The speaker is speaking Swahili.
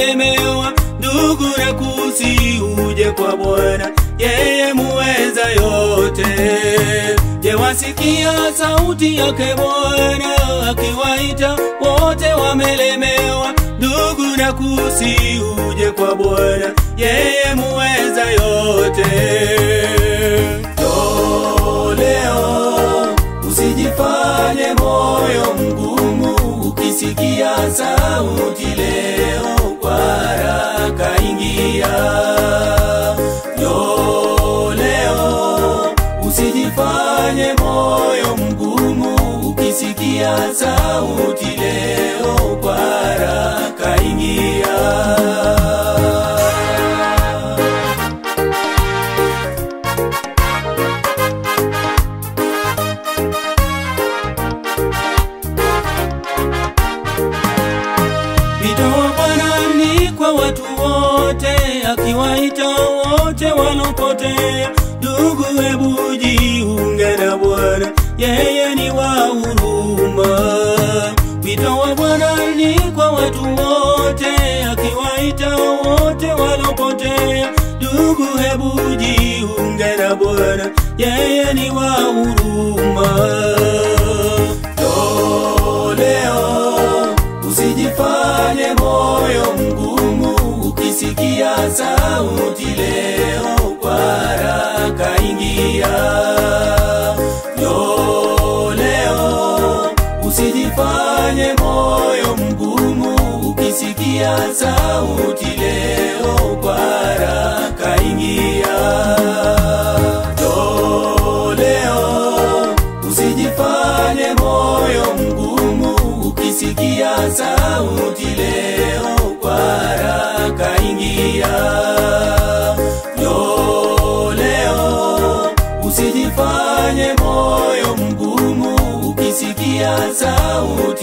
wamelemewa, ndugu na kusi uje kwa Bwana, yeye muweza yote. Je, wasikia sauti yake Bwana akiwaita wote wamelemewa, ndugu na kusi uje kwa Bwana, yeye muweza yote. Njoo leo, usijifanye moyo mgumu, ukisikia sauti leo, kwa haraka ingia. Njoo leo, usijifanye moyo mgumu, ukisikia sauti leo, kwa haraka ingia. Wito wa Bwana ni kwa watu wote, akiwaita wote walopotea. Ndugu, hebu jiunge na Bwana, yeye ni wa huruma. Wito wa Bwana ni kwa watu wote, akiwaita wote walopotea. Ndugu, hebu jiunge na Bwana, yeye ni wa huruma. Njoo leo, usijifanye moyo mgumu, ukisikia sauti leo, kwa haraka ingia. Njoo leo, usijifanye moyo mgumu, ukisikia sauti leo, kwa haraka ingia. Njoo leo, usijifanye moyo mgumu, ukisikia sauti leo, kwa haraka ingia. Njoo leo, usijifanye moyo mgumu, ukisikia sauti